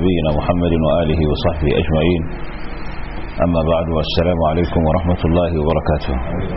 نبينا محمد وآله وصحبه أجمعين أما بعد والسلام عليكم ورحمة الله وبركاته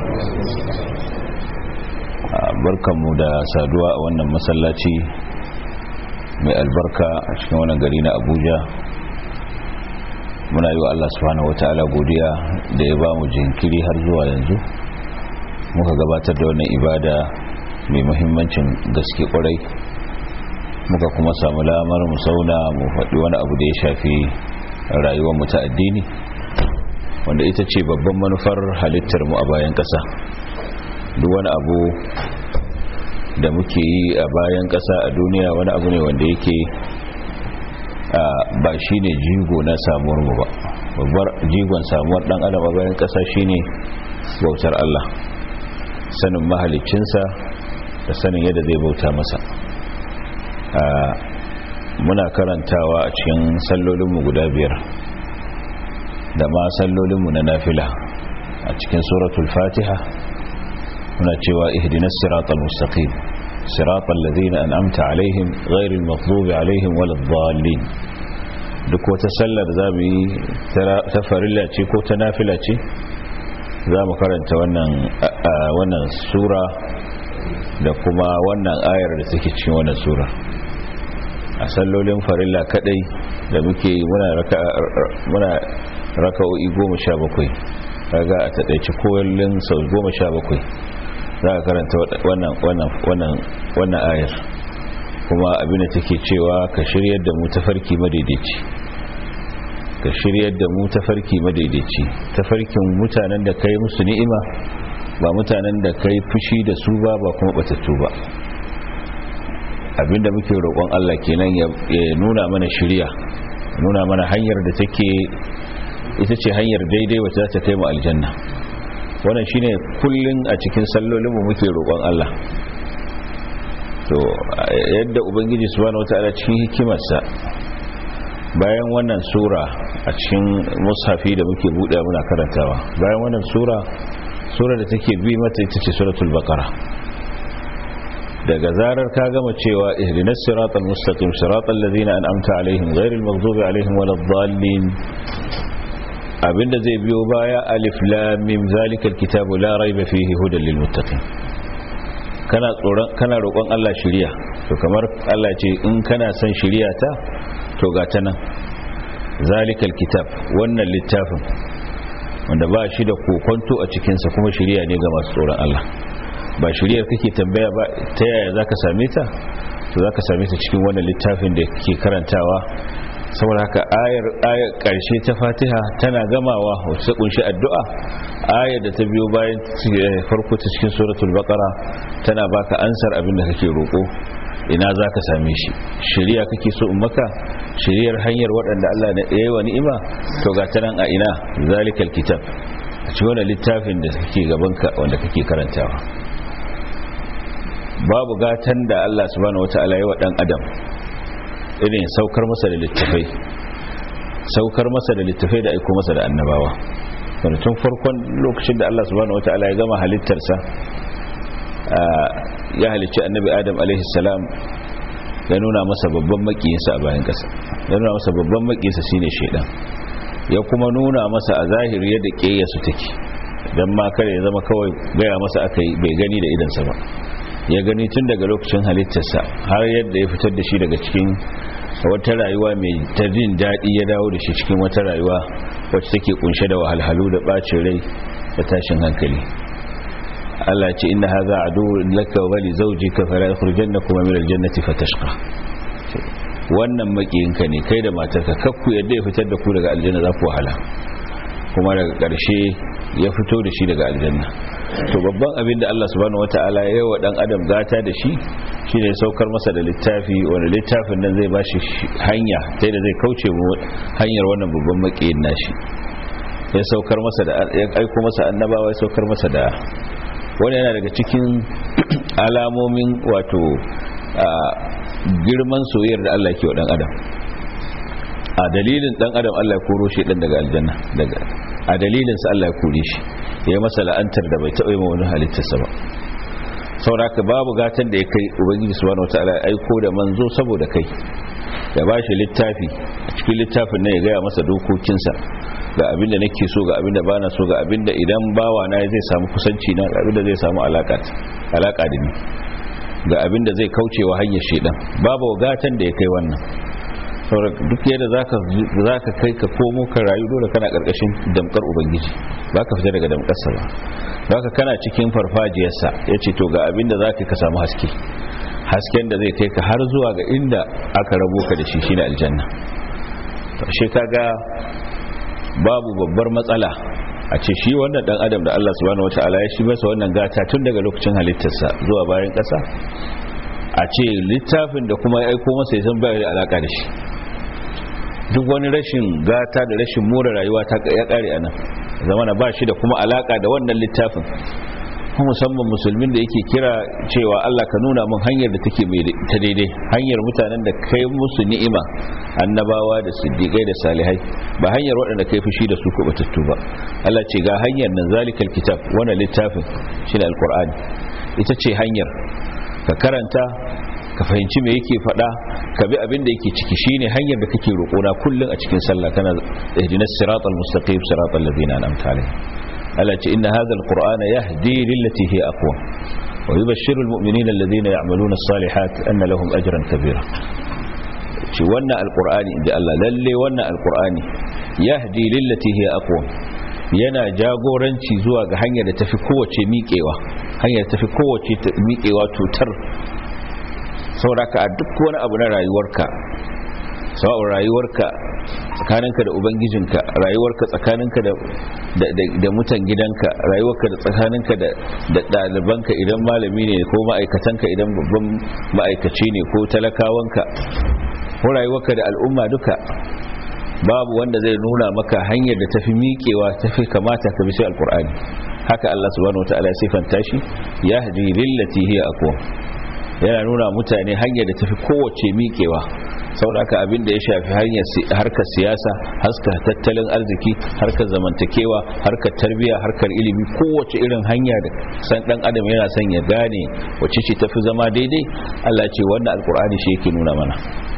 barkanmu da saduwa a wannan masallaci mai albarka a cikin wannan gari na abuja muna yi wa allah subhanahu wa ta'ala godiya da ya ba mu jinkiri har zuwa yanzu muka gabatar da wannan ibada mai muhimmancin gaske kwarai muka kuma samu lamar mu sauna mu faɗi wani abu da ya shafi rayuwar mu ta addini wanda ita ce babban manufar halittar mu a bayan ƙasa duk wani abu da muke yi a bayan ƙasa a duniya wani abu ne wanda yake ba shi ne jigo na samuwar mu ba babbar jigon samuwar ɗan adam a bayan ƙasa shine bautar Allah sanin mahalicinsa da sanin yadda zai bauta masa muna karantawa a cikin sallolinmu guda biyar da ma sallolinmu na nafila a cikin suratul fatiha muna cewa ihdinas siratal mustaqim siratal ladina an'amta alaihim ghairil maghdubi alaihim waladdallin duk wata sallar zamu yi ta farilla ce ko ta nafila ce za mu karanta wannan wannan sura da kuma wannan ayar da take cikin wannan sura a sallolin farilla kadai da muke muna raka muna raka'o'i 17 kaga a taɗaice koyallin sau 17 za ka karanta wannan wannan wannan wannan ayar kuma abin da take cewa ka shiryar da mu tafarki madaidaici ka shiryar da mu tafarki madaidaici tafarkin mutanen da kai musu ni'ima ba mutanen da kai fushi da su ba ba kuma batattu ba abinda muke roƙon Allah kenan ya nuna mana shirya nuna mana hanyar da take ita ce hanyar daidai wacce za ta kai mu aljanna wannan shine kullun a cikin sallolin mu muke roƙon Allah to yadda ubangiji subhanahu wataala cikin hikimarsa bayan wannan sura a cikin mushafi da muke buɗe muna karantawa bayan wannan sura sura da take bi mata ita ce suratul baqara daga zarar ka gama cewa ihdinas siratal mustaqim siratal ladzina an'amta alaihim ghairil maghdubi alaihim waladdallin abinda zai biyo baya alif lam mim zalikal kitabu la raiba fihi hudan lil muttaqin kana tsoron kana roƙon Allah shiriya to kamar Allah ce in kana son shiriya ta to ga ta nan zalikal kitab wannan littafin wanda ba shi da kokonto a cikinsa kuma shiriya ne ga masu tsoron Allah ba shiriyar kake tambaya ba ta yaya za ka same ta to za ka same ta cikin wannan littafin da ke karantawa saboda haka ayar ayar karshe ta fatiha tana gamawa wacce ta kunshi addu'a ayar da ta biyo bayan farko ta cikin suratul baqara tana baka ansar abin da kake roko ina za ka same shi shiriya kake so in maka shiriyar hanyar waɗanda Allah ya yi wa ni'ima to ga ta nan a ina zalikal kitab a cikin wannan littafin da kake gabanka wanda kake karantawa babu gatan da Allah subhanahu wataala ya wa dan adam irin saukar masa da littafai saukar masa da littafai da aiko masa da annabawa wanda tun farkon lokacin da Allah subhanahu wataala ya gama halittarsa ya halicci annabi adam alaihi salam ya nuna masa babban makiyinsa a bayan kasa ya nuna masa babban makiyinsa shine shedan ya kuma nuna masa a zahiri yadda ƙeyarsu take don ma kare ya zama kawai gaya masa aka yi bai gani da idansa ba ya gani tun daga lokacin halittarsa har yadda ya fitar da shi daga cikin wata rayuwa mai ta jin daɗi ya dawo da shi cikin wata rayuwa wacce take kunshe da wahalhalu da ɓacin rai da tashin hankali Allah ce inna hadha aduwwun laka wa li zawjika fala yukhrijannakum min al-jannati fatashqa wannan makiyinka ne kai da matarka kakku yadda ya fitar da ku daga aljanna za ku wahala kuma daga ƙarshe ya fito da shi daga aljanna to babban abin da Allah subhanahu wataala ya yi wa dan adam gata da shi shine saukar masa da littafi wanda littafin nan zai bashi hanya ta da zai kauce mu hanyar wannan babban makiyin nashi ya saukar masa da ya aiko masa annabawa ya saukar masa da wani yana daga cikin alamomin wato girman soyayyar da Allah ke wa dan adam a dalilin dan adam Allah ya koro shi dan daga aljanna daga a dalilin sa Allah ya kore shi ya yi masa la'antar da bai taɓa yi wani halittarsa ba sauraka babu gatan da ya kai ubangiji subhanahu wataala ya aiko da manzo saboda kai ya ba shi littafi a cikin littafin nan ya gaya masa dokokinsa ga abinda nake so ga abinda bana so ga abinda idan bawa na zai samu kusanci na ga abinda zai samu alaka alaka da ni ga abinda zai kaucewa hanyar shedan babu gatan da ya kai wannan duk yadda zaka zaka kai ka komo ka rayu dole kana karkashin damkar ubangiji baka fita daga damkarsa ba baka kana cikin farfajiyarsa yace to ga abinda zaka ka samu haske hasken da zai kai ka har zuwa ga inda aka rabo ka da shi shine aljanna shi kaga babu babbar matsala a ce shi wannan dan adam da Allah subhanahu wataala ya shi masa wannan gata tun daga lokacin halittarsa zuwa bayan kasa a ce littafin da kuma ya aiko masa ya san bai da alaka da shi duk wani rashin gata da rashin more rayuwa ta ya kare anan zamana ba shi da kuma alaka da wannan littafin musamman musulmin da yake kira cewa Allah ka nuna min hanyar da take mai ta daidai hanyar mutanen da kai musu ni'ima annabawa da siddiqai da salihai ba hanyar waɗanda kai fushi da su ko batattu ba Allah ce ga hanyar nan zalikal kitab wannan littafin shine alqur'ani ita ce hanyar ka karanta ka fahimci me yake faɗa ka bi abin da yake ciki shine hanyar da kake roƙona kullun a cikin sallah kana ihdinas siratal mustaqim siratal ladzina an'amta alaihim Allah ce inna hadha alqur'ana yahdi lillati hiya aqwa wa yubashshiru almu'minina alladhina ya'maluna as-salihat anna lahum ajran kabira ce wannan alqur'ani inda Allah lalle wannan alqur'ani yahdi lillati hiya aqwa yana jagoranci zuwa ga hanyar da tafi kowace miƙewa hanyar tafi kowace miƙewa tutar sauraka a duk wani abu na rayuwarka sawa'un rayuwarka tsakaninka da ubangijinka rayuwarka tsakaninka da mutan gidanka rayuwarka da tsakaninka da ɗalibanka idan malami ne ko ma'aikatanka idan babban ma'aikaci ne ko talakawanka ko rayuwarka da al'umma duka babu wanda zai nuna maka hanyar da tafi miƙewa tafi kamata ka bi sai alkur'ani haka Allah subhanahu wataala ya sifanta shi yahdi lillati hiya aqwa yana nuna mutane hanyar da tafi kowace miƙewa sauraka abin da ya shafi hanyar harkar siyasa harkar tattalin arziki harkar zamantakewa harkar tarbiyya harkar ilimi kowace irin hanya da san dan adam yana son ya gane wacce ce tafi zama daidai Allah ce wannan alkur'ani shi yake nuna mana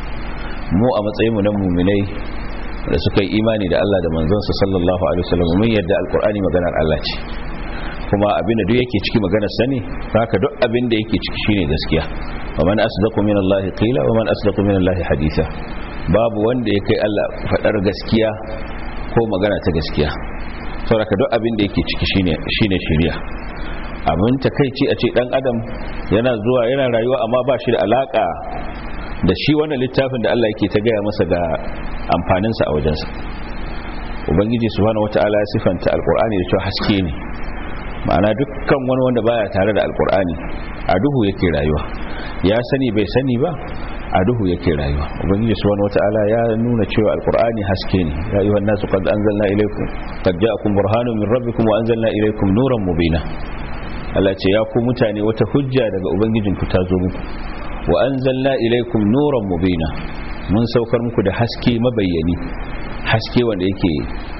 mu a matsayin mu na mu'minai da suka yi imani da Allah da manzonsa sallallahu alaihi wasallam mun yadda alkur'ani maganar Allah ce kuma abin da duk yake ciki maganar sani haka duk abin da yake ciki shine gaskiya wa man asdaqu min Allah qila wa man asdaqu min Allah haditha babu wanda ya kai Allah fadar gaskiya ko magana ta gaskiya saboda duk abin da yake ciki shine shine shari'a abin takeici a ce dan adam yana zuwa yana rayuwa amma ba shi da alaka da shi wannan littafin da Allah yake ta gaya masa ga amfaninsa a wajensa ubangiji subhanahu wataala ya sifanta alqur'ani da cewa haske ne ma'ana dukkan wani wanda baya tare da alqur'ani a duhu yake rayuwa ya sani bai sani ba a duhu yake rayuwa ubangiji subhanahu wataala ya nuna cewa alqur'ani haske ne ya ayyuhan nasu qad anzalna ilaykum qad ja'akum burhanun min rabbikum wa anzalna ilaykum nuran mubina Allah ce ya ku mutane wata hujja daga ubangijinku ta zo muku wa anzalna ilaykum nuran mubina mun saukar muku da haske mabayyani haske wanda yake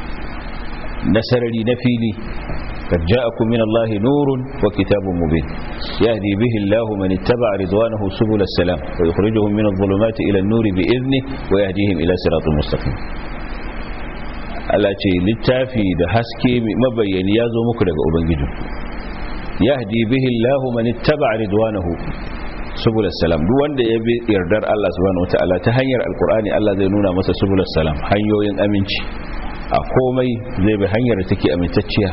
nasarari na fili قد جاءكم من الله نور وكتاب مبين يهدي به الله من اتبع رضوانه سبل السلام ويخرجهم من الظلمات إلى النور بإذنه ويهديهم إلى صراط مستقيم Allah ce littafi da haske mabayyani ya zo muku daga Ubangiji yahdi bihi Allahu man ittaba ridwanahu subul salam duk wanda ya bi yardar Allah subhanahu wataala ta hanyar alqur'ani Allah zai nuna masa subul salam hanyoyin aminci a komai zai bi hanyar da take amintacciya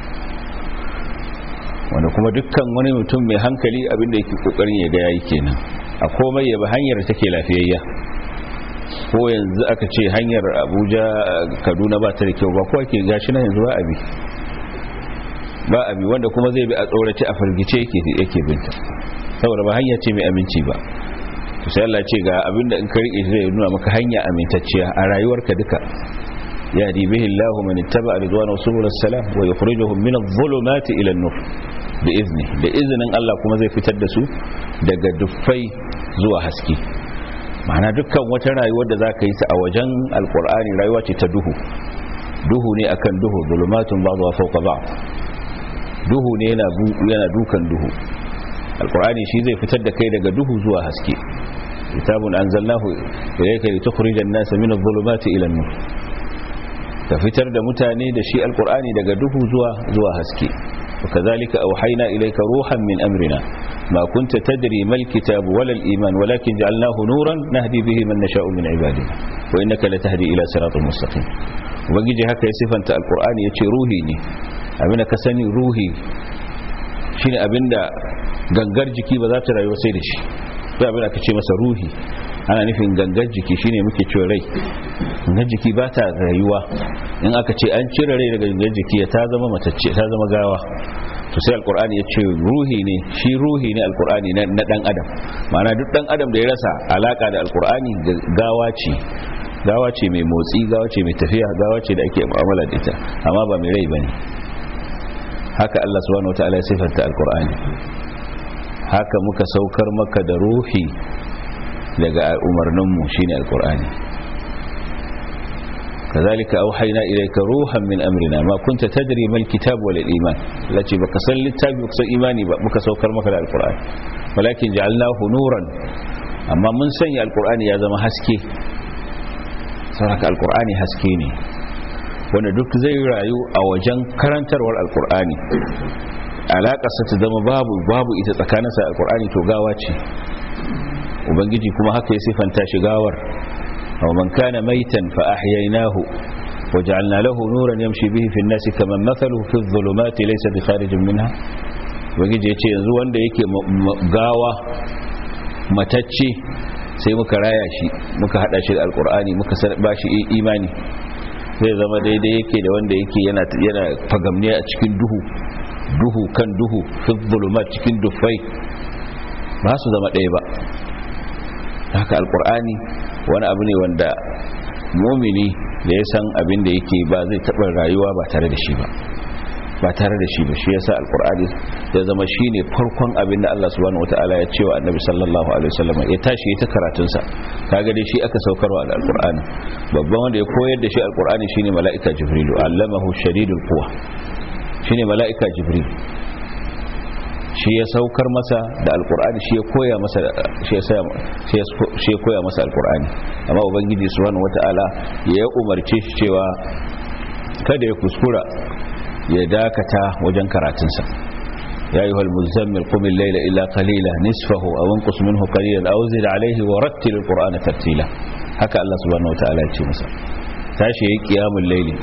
wanda kuma dukkan wani mutum mai hankali abinda yake kokarin ya ga yayi kenan a komai ya bi hanyar da take lafiyayya ko yanzu aka ce hanyar Abuja Kaduna ba ta da kyau ba ko ake gashi na yanzu ba abi ba abi wanda kuma zai bi a tsorace a firgice yake yake binta saboda ba hanya ce mai aminci ba to sai Allah ce ga abinda in ka rike zai nuna maka hanya amintacciya a rayuwarka duka يهدي به الله من اتبع رضوانه سبل السلام ويخرجهم من الظلمات إلى النور بإذنه بإذن الله كما زي فتر دسو daga dufai zuwa haske ma'ana dukkan wata rayuwar da zaka yi ta a wajen alkur'ani rayuwa ce ta duhu duhu ne akan duhu zulumatun ba'dha fawqa ba'd duhu ne yana yana dukan duhu alkur'ani shi zai fitar da kai daga duhu zuwa haske kitabun anzalnahu ilayka litukhrijan nasa min adh-dhulumati ila an-nur ka fitar da mutane da shi alqur'ani daga duhu zuwa zuwa haske وكذلك أوحينا إليك روحا من أمرنا ما كنت تدري ما الكتاب ولا الإيمان ولكن جعلناه نورا نهدي به من نشاء من عبادنا وإنك لتهدي إلى صراط مستقيم وبنجي هكا يصفنت القرآن يتي روحي ني أبنك سني روحي shine abinda gangar jiki ba za ta rayu sai da shi sai abin aka ce masa ruhi ana nufin gangar jiki shine muke cewa rai gangar jiki ba ta rayuwa in aka ce an cire rai daga gangar jiki ta zama matacce ta zama gawa to sai alkur'ani ya ce ruhi ne shi ruhi ne alkur'ani na dan adam ma'ana duk dan adam da ya rasa alaka da alkur'ani gawa ce gawa ce mai motsi gawa ce mai tafiya gawa ce da ake mu'amala da ita amma ba mai rai bane haka Allah subhanahu wataala ya sifanta alkur'ani haka muka saukar maka da ruhi daga umarninmu shine alkur'ani kazalika auhayna ilayka ruhan min amrina ma kunta tadri mal kitab wal iman lati baka san littafi baka san imani ba muka saukar maka da alkur'ani walakin ja'alnahu nuran amma mun sanya alkur'ani ya zama haske saboda alkur'ani haske ne wanda duk zai rayu a wajen karantarwar alkur'ani alaƙarsa ta zama babu babu ita tsakaninsa alkur'ani to gawa ce ubangiji kuma haka ya sifanta shi gawar aw man kana maitan fa ahyaynahu waja'alna lahu nuran yamshi bihi fi an-nasi kaman mathaluhu fi adh-dhulumati laysa bi kharijin minha ubangiji ya ce yanzu wanda yake gawa matacce sai muka raya shi muka hada shi da alkur'ani muka ba shi imani zai zama daidai yake da wanda yake yana yana fagamne a cikin duhu duhu kan duhu fi zulumat cikin dufai ba su zama ɗaya ba haka alkur'ani wani abu ne wanda mumini da ya san abin da yake ba zai taɓa rayuwa ba tare da shi ba ba tare da shi ba shi yasa alkur'ani ya zama shine farkon abin da Allah subhanahu wataala ya cewa annabi sallallahu alaihi wasallam ya tashi ya ta karatun sa kaga dai shi aka saukarwa da alkur'ani babban wanda ya koyar da shi alkur'ani shine mala'ika jibrilu allamahu shadidul quwa shine mala'ika jibril shi ya saukar masa da alkur'ani shi ya koya masa shi ya koya masa alkur'ani amma ubangiji subhanahu wataala ya umarce shi cewa kada ya kuskura ya dakata wajen karatunsa ya yi halmuzammil kumin laila illa kalila nisfahu a wankus minhu kalilan a wuzir alaihi wa rattil alkur'ana tartila haka Allah subhanahu wa ta'ala ce masa tashi ya yi kiyamun laili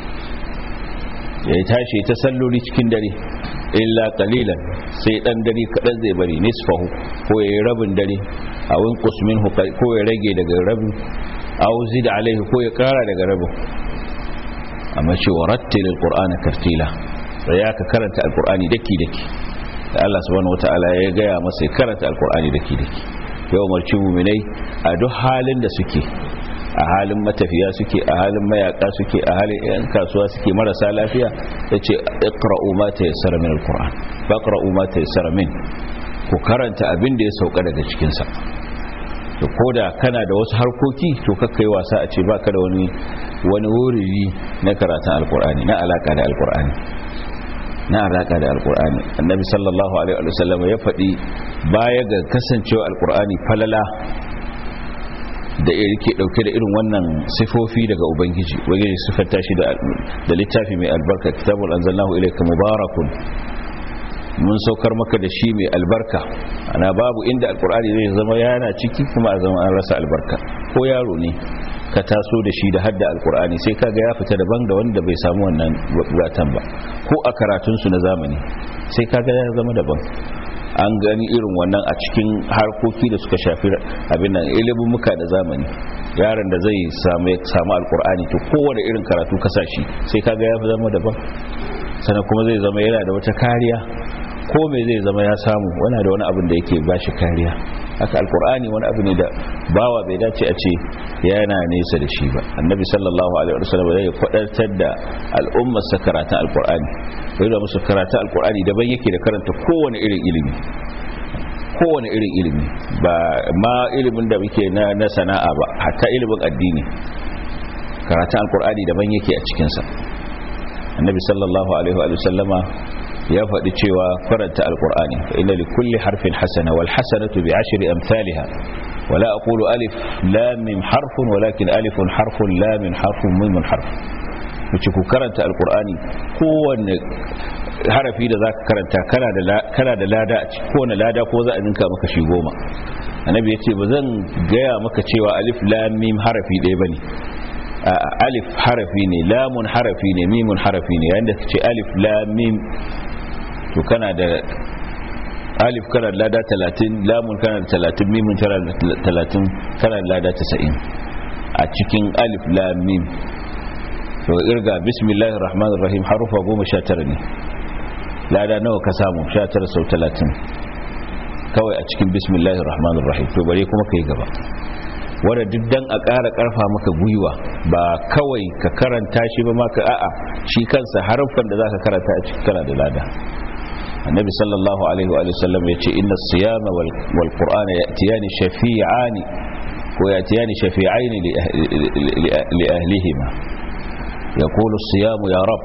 ya yi tashi ta salloli cikin dare illa kalilan sai dan dare kaɗan zai bari nisfahu ko ya yi rabin dare a wankus minhu ko ya rage daga rabin a wuzir alaihi ko ya kara daga rabin amma ce wa rattil alqur'ana tartila sai ya ka karanta alqur'ani daki daki da Allah subhanahu wataala ya gaya masa ya karanta alqur'ani daki daki yau marci mu'minai a duk halin da suke a halin matafiya suke a halin mayaka suke a halin yan kasuwa suke marasa lafiya yace iqra'u ma tayassara min alqur'an faqra'u ma tayassara min ku karanta abin da ya sauka daga cikin sa to koda kana da wasu harkoki to kakkai wasa a ce baka da wani wani wuriri na karatun alkur'ani na alaka da alkur'ani na alaka da alkur'ani annabi sallallahu alaihi wa sallam ya faɗi baya ga kasancewa alkur'ani falala da yake dauke da irin wannan sifofi daga ubangiji ubangiji sifanta shi da littafi mai albarka kitabul anzalnahu ilayka mubarakun mun saukar maka da shi mai albarka ana babu inda alkur'ani zai zama yana ciki kuma a zama an rasa albarka ko yaro ne ka taso da shi da hadda alkur'ani sai kaga ya fita daban da wanda bai samu wannan gatan ba ko a karatunsu na zamani sai kaga ya zama daban an gani irin wannan a cikin harkoki da suka shafi abin nan ilimin muka da zamani yaron da zai samu samu alkur'ani to kowane irin karatu kasashi sai kaga ya zama daban sannan kuma zai zama yana da wata kariya ko me zai zama ya samu wani da wani abin da yake bashi kariya haka alkur'ani wani abu ne da bawa bai dace a ce yana nesa da shi ba annabi sallallahu alaihi wasallam zai kwadatar da al'ummar sa karatun alkur'ani sai da musu karatun alkur'ani daban yake da karanta kowane irin ilimi kowane irin ilimi ba ma ilimin da muke na, na sana'a ba hatta ilimin addini karatun alkur'ani daban yake a cikin sa annabi sallallahu alaihi wa sallama ya faɗi cewa karanta alkur'ani fa inna li kulli harfin hasana wal hasanatu bi ashri amsalha wala aqulu alif lam mim harfun walakin alifun harfun lam mim harfun mim harf wuce ku karanta alqur'ani kowanne harafi da zaka karanta kana da kana da lada a cikin kowanne lada ko za a ninka maka shi goma annabi yace ba zan gaya maka cewa alif lam mim harafi ɗaya bane alif harafi ne lamun harafi ne mimun harafi ne yayin da kace alif lam mim to kana da alif kana da lada 30 lamun kana da 30 mimun kana da 30 kana da lada 90 a cikin alif lam mim to irga bismillahir rahmanir rahim harufa 19 ne lada nawa ka samu 19 sau 30 kawai a cikin bismillahir rahmanir rahim to bare kuma kai gaba wanda duk dan a ƙara ƙarfa maka gwiwa ba kawai ka karanta shi ba maka a'a shi kansa harfan da zaka karanta a cikin kana da lada annabi sallallahu alaihi wa sallam yace inna siyama wal qur'ana ya'tiyani shafi'ani ko ya'tiyani shafi'aini li ahlihima yaqulu as-siyamu ya rab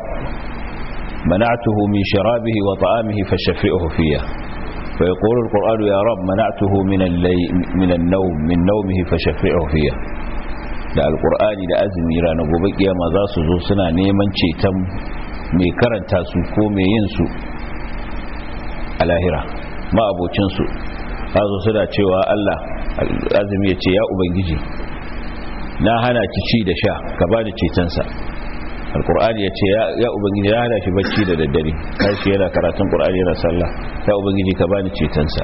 منعته من شرابه وطعامه فشفئه فيه فيقول القرآن يا رب منعته من, اللي من النوم من نومه فشفعه فيه da alkur'ani da azumi ranar gobe kiyama za su zo suna neman ceton mai karanta su ko mai yin su a lahira ma'abocinsu za su suna cewa Allah azumi ya ce ya ubangiji na hana ki ci da sha ka ba da cetonsa alkur'ani ya ce ya ubangiji ya hana shi bacci da daddare kashi yana karatun qur'ani yana sallah ya ubangiji ka bani cetonsa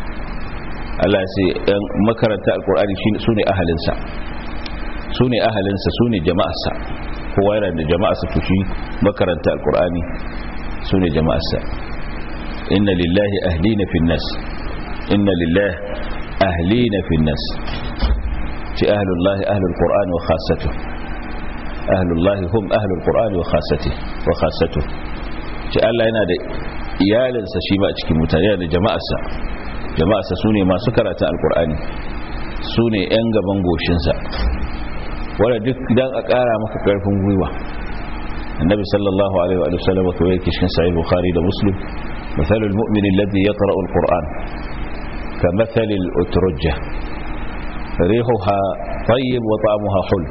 Allah sai yan makaranta alkur'ani su ne ahalinsa su ne ahalinsa su ne jama'arsa kowa yana da jama'arsa to shi makaranta alkur'ani su ne jama'arsa inna lillahi ahlina fin nas inna lillahi ahlina fin nas ci ahlullahi ahlul qur'ani wa khassatuhu ahlullahi hum ahlul qur'ani wa khassati wa khassatu ce Allah yana da iyalinsa shi ma a cikin mutane yana da jama'arsa jama'arsa sune masu karatun alqur'ani sune yan gaban goshinsa wanda duk dan a ƙara maka karfin gwiwa annabi sallallahu alaihi wa sallam ko yake cikin sahih bukhari da muslim مثل المؤمن الذي يقرأ القرآن كمثل الأترجة ريحها طيب وطعمها حلو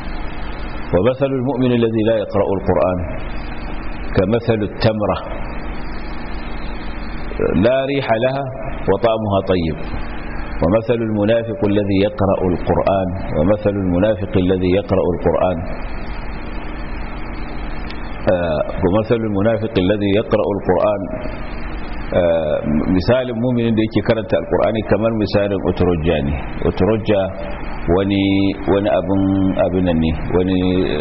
ومثل المؤمن الذي لا يقرأ القرآن كمثل التمرة لا ريح لها وطعمها طيب ومثل المنافق الذي يقرأ القرآن ومثل المنافق الذي يقرأ القرآن ومثل المنافق الذي يقرأ القرآن misalin muminin da yake karanta alkur'ani kamar misalin uturujja ne uturujja wani wani abin abinan ne wani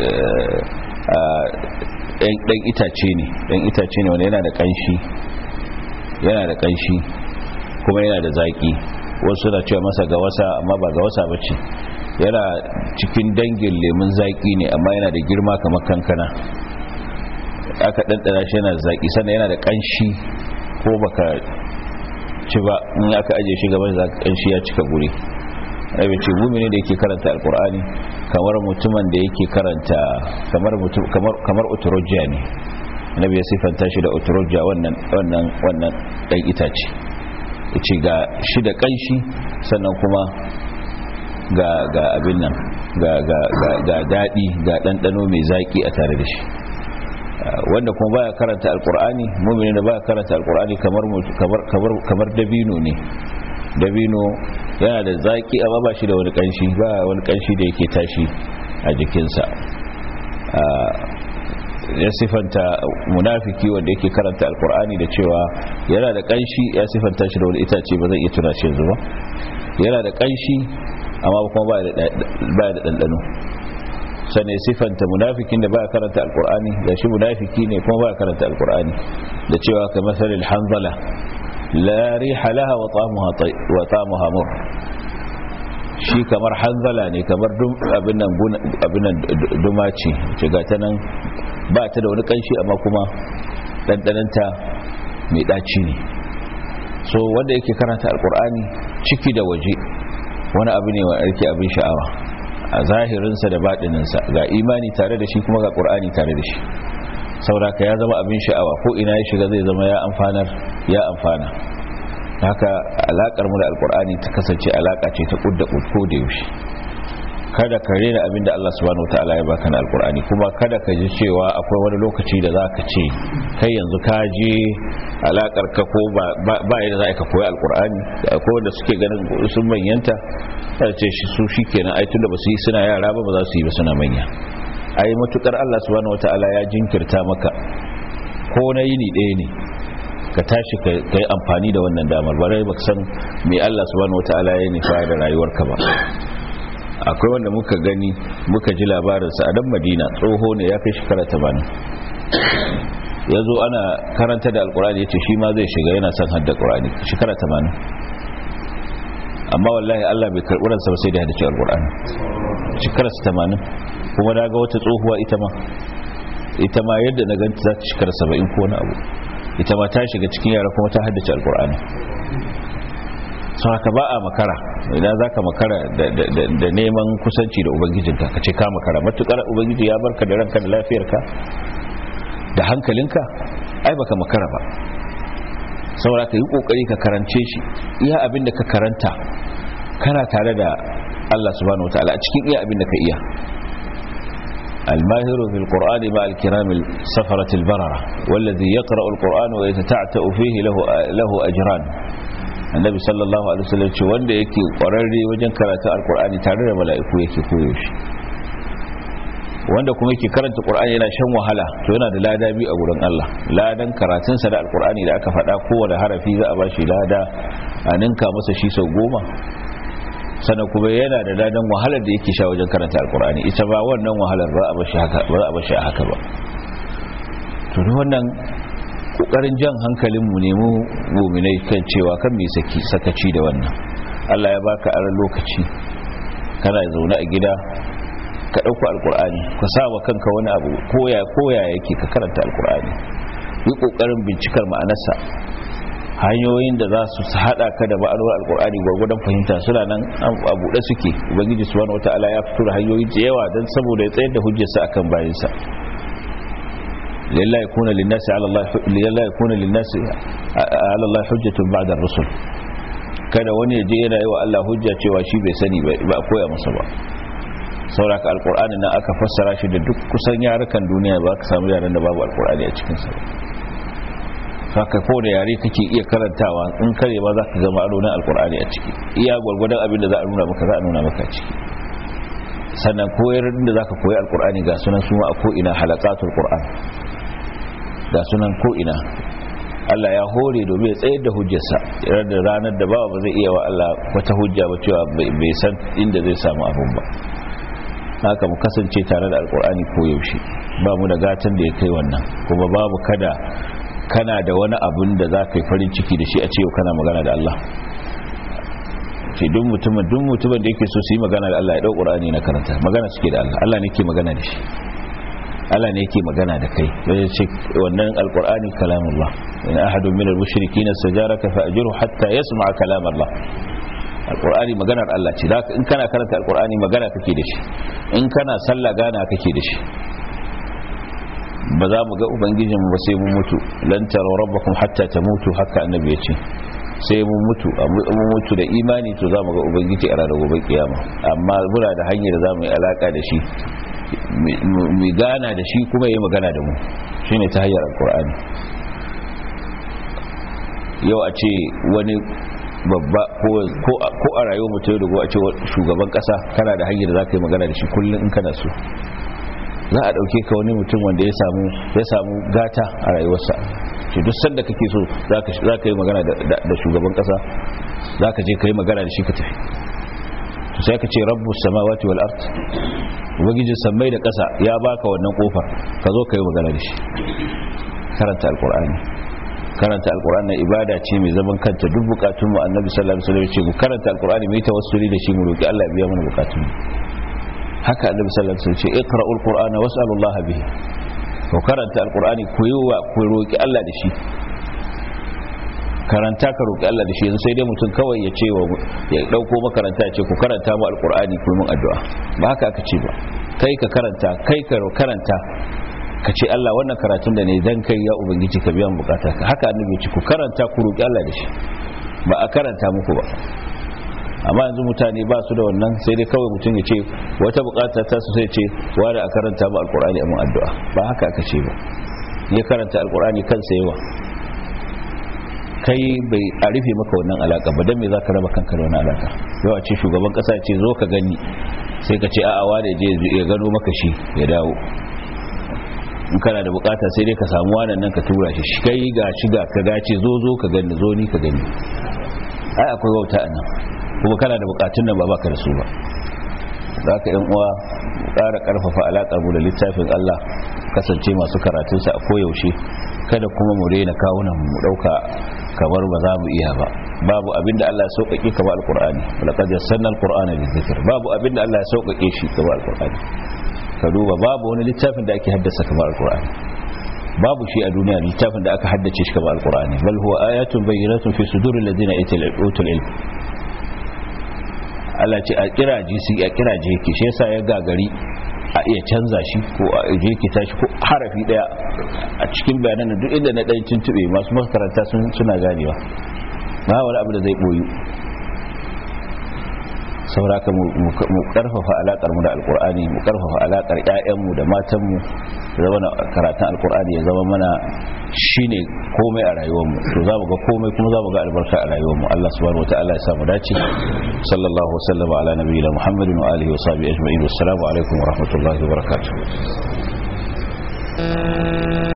dan itace ne dan itace ne wanda yana da kanshi yana da kanshi kuma yana da zaki wasu na cewa masa ga wasa amma ba ga wasa bace yana cikin dangin lemun zaki ne amma yana da girma kamar kankana aka ɗanɗana shi yana zaki sannan yana da kanshi ko baka ci ba in aka aje shi gaban za ka kanshi ya cika guri rabe ce gumi ne da yake karanta alkur'ani kamar mutumin da yake karanta kamar mutum kamar kamar uturujja ne annabi ya sifanta shi da uturujja wannan wannan wannan dan itace yace ga shi da kanshi sannan kuma ga ga abin nan ga ga ga ga dadi ga dandano mai zaki a tare da shi wanda kuma baya karanta alkur'ani mu'mini da baya karanta alkur'ani kamar kamar kamar kamar dabino ne dabino yana da zaki amma ba shi da wani kanshi ba wani kanshi da yake tashi a jikinsa ya sifanta munafiki wanda yake karanta alkur'ani da cewa yana da kanshi ya sifanta shi da wani itace ba zai iya tuna shi yanzu ba yana da kanshi amma kuma ba da ɗanɗano sane sifanta munafikin da ba karanta alkur'ani da shi munafiki ne kuma ba karanta alkur'ani da cewa ka masalil hanzala la riha laha wa ta'amuha wa ta'amuha mur shi kamar hanzala ne kamar abin nan abin nan dumaci ce ga ta nan ba ta da wani kanshi amma kuma dandananta mai daci ne so wanda yake karanta alkur'ani ciki da waje wani abu ne wa yake abin sha'awa a zahirinsa da baɗininsa ga imani tare da shi kuma ga ƙur'ani tare da shi sauraka ya zama abin sha'awa ko ina ya shiga zai zama ya amfanar ya amfana haka alakar mu da alkur'ani ta kasance alaka ce ta kudda ko da yaushe kada ka rena abinda Allah subhanahu wataala ya baka na alkur'ani kuma kada ka ji cewa akwai wani lokaci da zaka ce kai yanzu ka je alakar ka ko ba yadda za ka koyi alkur'ani akwai wanda suke ganin sun manyanta sai ce shi su shikenan ai tunda ba su yi suna yara ba ba za su yi ba suna manya ai matukar Allah subhanahu wataala ya jinkirta maka ko na yini ɗaya ne ka tashi ka yi amfani da wannan damar bare ba san me Allah subhanahu wataala ya nufa da rayuwarka ba akwai wanda muka gani muka ji labarinsa a dan madina tsoho ne ya kai shekara 80 ya zo ana karanta da alkurani ya ce shi ma zai shiga yana son hadda kurani shekara 80 amma wallahi Allah bai karɓi ransa ba sai da haddace alkurani shekara 80 kuma na ga wata tsohuwa ita ma ita ma yadda na ganta za ta shekara 70 ko wani abu ita ma ta shiga cikin yara kuma ta haddace alkur'ani sau haka ba a makara idan za ka makara da neman kusanci da ubangijinka ka ce ka makara matukar ubangiji ya barka da ranka da lafiyarka da hankalinka ai baka makara ba saboda ka yi kokari ka karance shi iya abin da ka karanta kana tare da Allah subhanahu wataala a cikin iya abin da ka iya الماهر في القرآن مع الكرام السفرة البررة والذي يقرأ القرآن ويتتعتأ فيه له, له أجران النبي صلى الله عليه وسلم ce wanda yake kwararre wajen karatu alkur'ani tare da mala'iku yake koyo shi wanda kuma yake karanta qur'ani yana shan wahala to yana da lada biyu a gurin Allah ladan karatun sa da alkur'ani da aka faɗa kowane harafi za a bashi lada a ninka masa shi sau goma sannan kuma yana da ladan wahalar da yake sha wajen karanta alkur'ani ita ba wannan wahalar ba a bashi haka ba a bashi haka ba to wannan kokarin jan hankalin mu ne mu mu'minai kan cewa kan me saki sakaci da wannan Allah ya baka aran lokaci kana zaune a gida ka dauko alkur'ani ka sa wa kanka wani abu koya koya yake ka karanta alkur'ani yi kokarin bincikar ma'anarsa hanyoyin da za su hada ka da ma'anar alkur'ani gwargwadon fahimta suna nan a buɗe suke ubangiji subhanahu wata'ala ya fito da hanyoyi da yawa don saboda ya tsayar da hujjarsa akan bayansa lillahi yakuna linnasi ala Allah lillahi yakuna linnasi ala Allah hujjatun ba'da ar-rusul kada wani ya je yana yi wa Allah hujja cewa shi bai sani ba a koya masa ba sauraka alkur'ani nan aka fassara shi da duk kusan yarukan duniya ba ka samu yaran da babu alkur'ani a cikinsa haka ko da yare kake iya karantawa in kare ba za ka gama aronin alkur'ani a ciki iya gwargwadon abin da za a nuna maka za a nuna maka a ciki sannan koyar da za ka koyi alkur'ani ga sunan suma a ko'ina halakatul qur'an ga sunan ko'ina Allah ya hore domin ya tsayar da hujjarsa da ranar da bawa ba zai iya wa Allah wata hujja ba cewa bai san inda zai samu abun ba haka mu kasance tare da alkur'ani koyaushe ba mu da gatan da ya kai wannan kuma babu kada kana da wani abun da za ka yi farin ciki da shi a ce kana magana da Allah ce duk mutumin duk mutumin da yake so su yi magana da Allah ya dau Qur'ani na karanta magana suke da Allah Allah ne yake magana da shi Allah ne yake magana da kai sai ce wannan alqur'ani kalamullah in ahadun min al-mushrikeena sajaraka fa ajruhu hatta yasma'a kalam Allah alqur'ani maganar Allah ce da in kana karanta alqur'ani magana kake da shi in kana sallah gana kake da shi ba za mu ga ubangijin ba sai mun mutu lan tara rabbakum hatta tamutu haka annabi ya ce sai mun mutu mun mutu da imani to za mu ga ubangiji a ranar gobe kiyama amma muna da hanyar da za mu yi alaka da shi mu gana da shi kuma yi magana da mu shine ta hanyar alkur'ani yau a ce wani babba ko a rayuwar mutum da a ce shugaban kasa kana da hanyar da za ka yi magana da shi kullum in kana so za a dauke ka wani mutum wanda ya samu ya samu gata a rayuwarsa shi duk sanda kake so za ka yi magana da shugaban kasa za ka je ka yi magana da shi ka tafi to sai ka ce rabbu samawati wal ard ubangijin sammai da kasa ya baka wannan kofar ka zo ka yi magana da shi karanta alqur'ani karanta alqur'ani ibada ce mai zaman kanta duk bukatun mu annabi sallallahu alaihi wasallam ya ce mu karanta alqur'ani mu yi tawassuli da shi mu roki Allah ya biya mana bukatun mu haka annabi sallallahu alaihi wasallam ce iqra'ul qur'ana was'alullaha bihi ko karanta alqur'ani ku yi wa ku roki Allah da shi karanta ka roki Allah da shi yanzu sai dai mutum kawai ya ce wa ya dauko makaranta ya ce ku karanta mu alqur'ani ku yi min addu'a ba haka aka ce ba kai ka karanta kai ka karanta ka ce Allah wannan karatun da ne dan kai ya ubangiji ka biyan bukata haka annabi ya ce ku karanta ku roki Allah da shi ba a karanta muku ba amma yanzu mutane ba su da wannan sai dai kawai mutum ya ce wata bukata ta su sai ce wani a karanta ba alkur'ani a mun addu'a ba haka aka ce ba ya karanta alkur'ani kansa yawa kai bai a rufe maka wannan alaka ba don me za ka raba kanka da wani alaka yau a ce shugaban kasa ce zo ka gani sai ka ce a'a wane je ya gano maka shi ya dawo in kana da bukata sai dai ka samu wannan nan ka tura shi shi kai ga shi ga ka gace zo zo ka gani zo ni ka gani ai akwai wauta a nan kuma kana da bukatun nan ba baka da su ba za ka yan uwa ƙara ƙarfafa alaƙar mu da littafin Allah kasance masu karatunsa a koyaushe kada kuma mu rena kawunan mu ɗauka kamar ba za mu iya ba babu abinda Allah ya sauƙaƙe kamar alƙur'ani laqad yassarna alqur'ana lizikr babu abinda Allah ya sauƙaƙe shi kamar alƙur'ani ka duba babu wani littafin da ake haddasa kamar alƙur'ani babu shi a duniya littafin da aka haddace shi kamar alƙur'ani bal huwa ayatun bayyinatun fi suduril ladina utul ilm Allah ce a kiraje su a kiraje yake shi yasa ya gagari a iya canza shi ko a je ki tashi ko harafi daya a cikin bayanan duk inda na dan tuntube masu makaranta sun suna ganewa ba wani abu da zai boyu sauraka mu karfafa alakar mu da alkur'ani mu karfafa alakar ƴaƴan mu da matan mu zama na karatun alkur'ani ya zama mana shine komai a rayuwar mu to zamu ga komai kuma zamu ga albarka a rayuwar mu Allah subhanahu wataala ya samu dace sallallahu wasallama ala nabiyina muhammadin wa alihi wa sahbihi ajma'in wassalamu alaikum wa rahmatullahi wa barakatuh